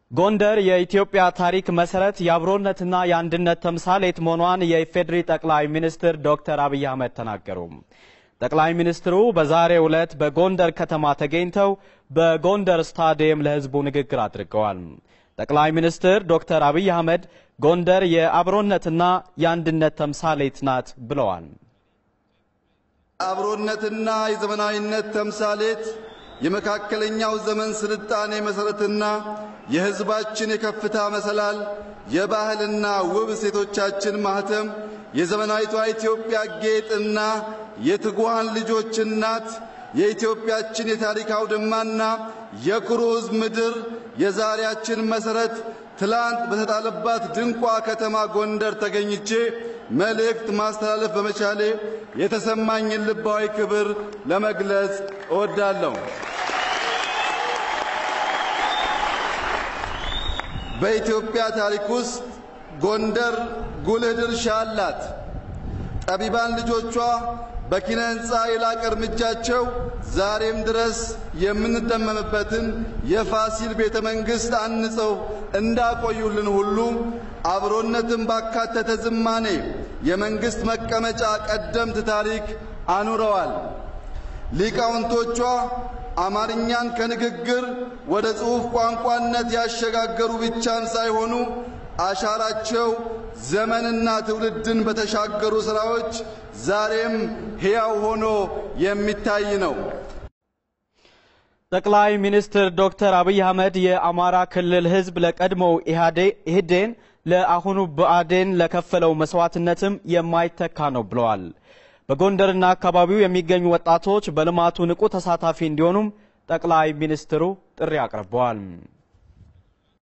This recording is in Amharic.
ጎንደር የኢትዮጵያ ታሪክ መሰረት የአብሮነትና የአንድነት ተምሳሌት መሆኗን የኢፌዴሪ ጠቅላይ ሚኒስትር ዶክተር አብይ አህመድ ተናገሩ። ጠቅላይ ሚኒስትሩ በዛሬው ዕለት በጎንደር ከተማ ተገኝተው በጎንደር ስታዲየም ለሕዝቡ ንግግር አድርገዋል። ጠቅላይ ሚኒስትር ዶክተር አብይ አህመድ ጎንደር የአብሮነትና የአንድነት ተምሳሌት ናት ብለዋል። የአብሮነትና የዘመናዊነት ተምሳሌት የመካከለኛው ዘመን ስልጣኔ መሰረትና የሕዝባችን የከፍታ መሰላል የባህልና ውብ እሴቶቻችን ማህተም የዘመናዊቷ ኢትዮጵያ ጌጥና የትጉሃን ልጆች እናት የኢትዮጵያችን የታሪክ አውድማና የኩሩ ሕዝብ ምድር የዛሬያችን መሰረት ትላንት በተጣለባት ድንቋ ከተማ ጎንደር ተገኝቼ መልእክት ማስተላለፍ በመቻሌ የተሰማኝን ልባዊ ክብር ለመግለጽ እወዳለሁ። በኢትዮጵያ ታሪክ ውስጥ ጎንደር ጉልህ ድርሻ አላት። ጠቢባን ልጆቿ በኪነ ሕንፃ የላቀ እርምጃቸው ዛሬም ድረስ የምንደመምበትን የፋሲል ቤተ መንግሥት አንጸው እንዳቆዩልን ሁሉ አብሮነትን ባካተተ ዝማኔ የመንግሥት መቀመጫ ቀደምት ታሪክ አኑረዋል። ሊቃውንቶቿ አማርኛን ከንግግር ወደ ጽሑፍ ቋንቋነት ያሸጋገሩ ብቻም ሳይሆኑ አሻራቸው ዘመንና ትውልድን በተሻገሩ ሥራዎች ዛሬም ሕያው ሆኖ የሚታይ ነው። ጠቅላይ ሚኒስትር ዶክተር አብይ አህመድ የአማራ ክልል ሕዝብ ለቀድሞው ኢህዴን ለአሁኑ ብአዴን ለከፈለው መስዋዕትነትም የማይተካ ነው ብለዋል። በጎንደርና አካባቢው የሚገኙ ወጣቶች በልማቱ ንቁ ተሳታፊ እንዲሆኑም ጠቅላይ ሚኒስትሩ ጥሪ አቅርበዋል።